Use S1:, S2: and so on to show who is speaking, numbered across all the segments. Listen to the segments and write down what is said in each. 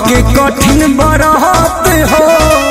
S1: के कठिन बरहत हो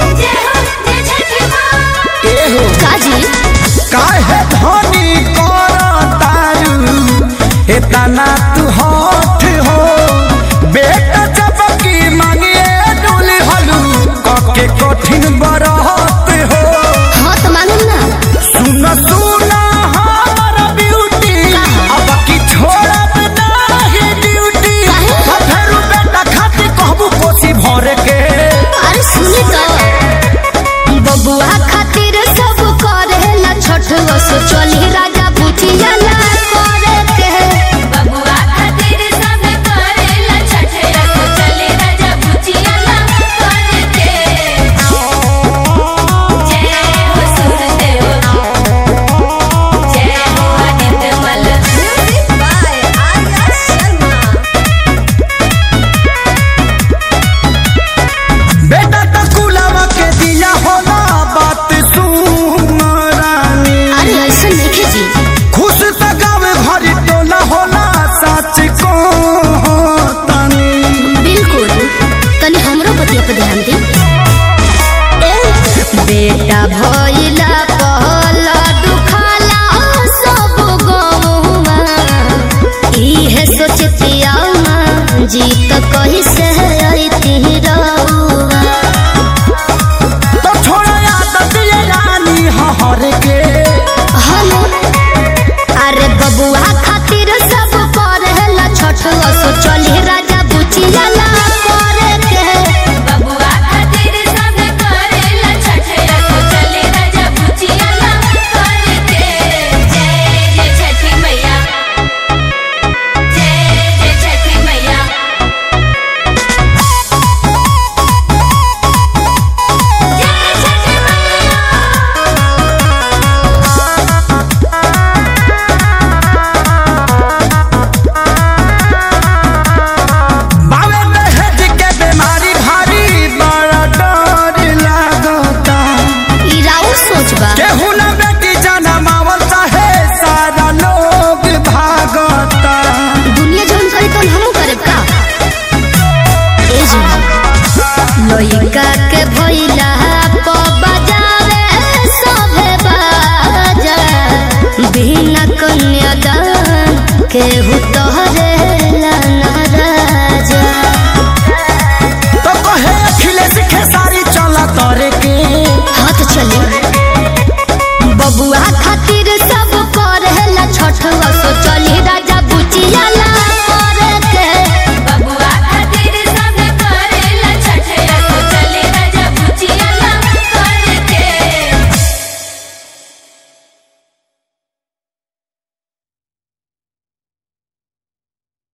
S1: एहो
S2: काजी
S1: काहे धनी कर तारू एतना तू हठ हो बेटा चपकी मांगिए डोली हलू के कठिन बरहत हो
S2: हाँ तो मालूम ना
S1: सुन सुन हमर ब्यूटी अब की छोड़ब नाही ड्यूटी
S2: काहे?
S1: फेरू बेटा खाती कहबू कोसी भर के
S2: अरे सुनी तो बबुआ खातिर सब करे ला छठ सो चली राजा बुझिया ना करे के
S3: बबुआ खातिर सब करेला छठेरा तो चले राजा बुचिया ला करते जय हो सूरदेव जय हो आदित्य मल म्यूजिक बाय आर्या शर्मा
S1: बेटा तो कुलावा के दिया होला बात सुन रानी
S2: अरे ऐसा नहीं जी
S1: खुश त गावे भरी टोला होला सच को तनी
S2: बिल्कुल तनी हमरो बतिया पे ध्यान दे ए, बेटा भइला पहला दुखाला सब गौवा इहे सोचतिया जीत कही से अइती रहुआ
S1: तो छोड़ा आदत ये रानी हहर के
S2: हम अरे बबुआ खातिर